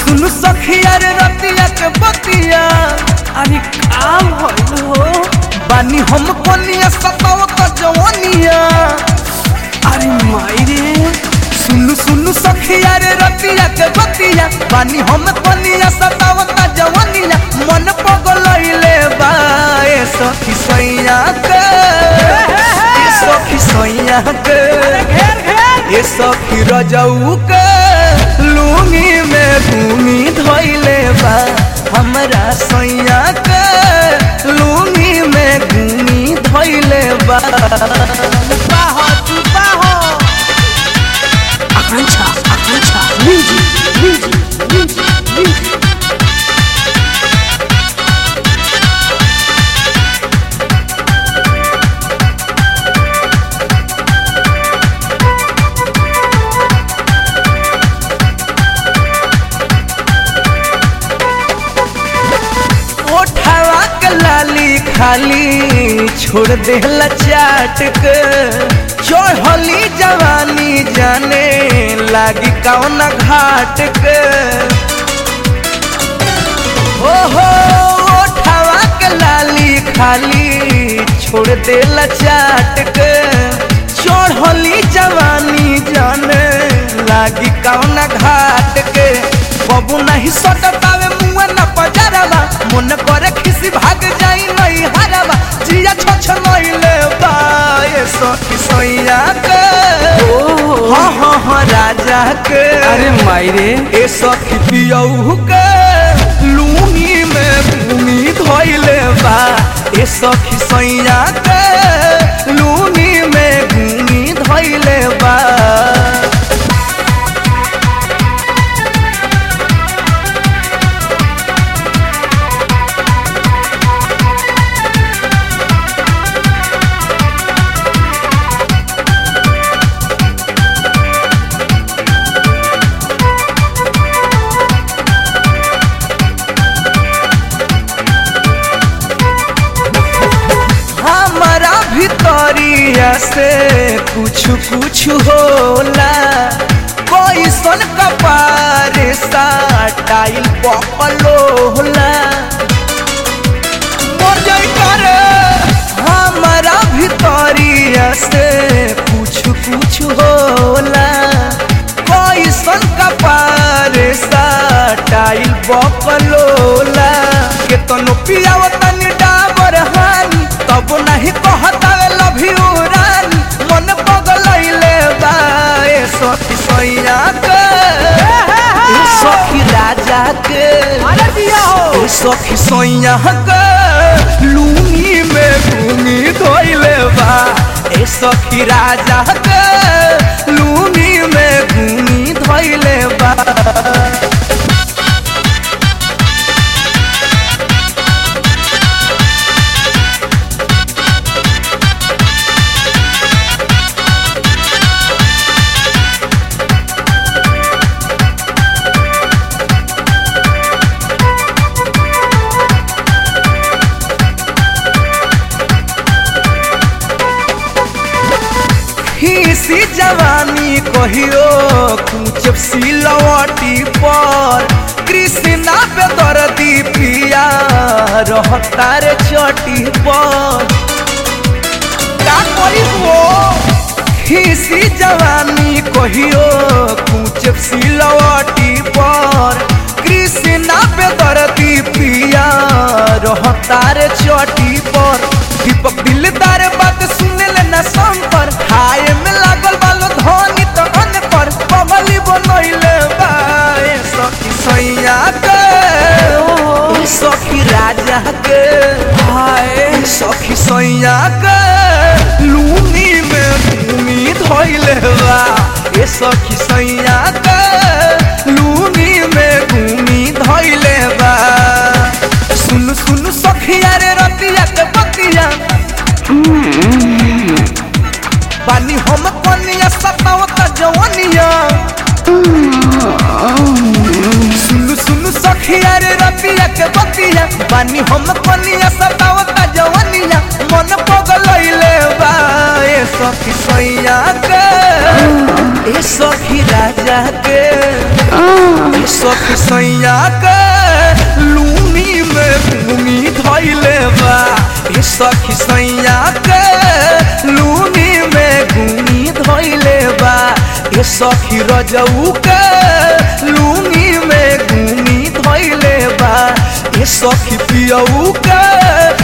सुनु सखिया रे रतिया के बतिया अरे काम भइल हो बानी हम कोनिया सताव त जवानिया अरे माई रे सुनु सुनु सखिया रे रतिया के बतिया बानी हम कोनिया सताव त जवानिया मन पगलइले बा ए सखी सैया के ए सखी सैया के घेर घेर ए सखी रजऊ के लूंगी में घूमी धोइले बा हमरा सैया के लूंगी में घूमी धोइले बा बाहो तू बाहो Akanksha Akanksha music music music music ओठवा के लाली खाली छोड़ देला चाट के चढ़ली जवानी जाने लागी कौन घाट के ओहो ओठवा के लाली खाली छोड़ देला चाट के चढ़ली जवानी जाने लागी कौन घाट के बबू नहीं सटतावे मुआ न पजरवा मन करे खिसी भाग जाई नहीं हरवा जिया छछ नइले बा ए सखी सैया के हाँ हाँ हाँ राजा के अरे माई रे ए सखी पियऊ के लूनी में भूमि धोइले बा ए सखी सैया के लूनी में भूमि धोइले बा हमारा भितरिया से कुछ कुछ होला कोई सन कपार सा टाइल पपलो होला मर जाई करे हमारा भितरिया से कुछ कुछ होला कोई सन कपार सा टाइल बपलोला केतनो पियावतन डाबर हानी तब नहीं कहतावे लव यू रानी मन पगलइले बा ए सखी सैया के ए सखी राजा के अरे दिया हो ए सखी सैया के लूनी में घूमी धोइले बा ए सखी राजा के लूनी में घूमी धोइले बा खीसी जवानी कहियो कुछ सिलवटी पर कृष्णा पे दर्दी पिया रहता रे चटी पर का करी वो खीसी जवानी कहियो कुछ सिलवटी पर कृष्णा पे दर्दी पिया रहता रे चटी पर दीपक दिलदार बात सुने ले ना शंकर हाय में लागल बालो धनी तो अन पर पगली बनइले बा ए सखी सैया के ए सखी राजा के हाय ए सखी सैया के लूनी में भूमि धोइले बा ए सखी सैया के लूनी में भूमि धोइले बा सुन सुन सखिया रे रतिया के बतिया बानी हम कनिया सतावत जवानिया सुन सुन सखिया रे रतिया के बतिया बानी हम कनिया सतावत जवानिया मन पगलइले बा ए सखी सैया के ए सखी राजा के ए सखी सैया के लूनी में घूमी धैले बा ए सखी सैया के लूनी में घूमी धैले बा ए सखी रजऊ के लूनी में घूमी धैले बा ए सखी पियऊ के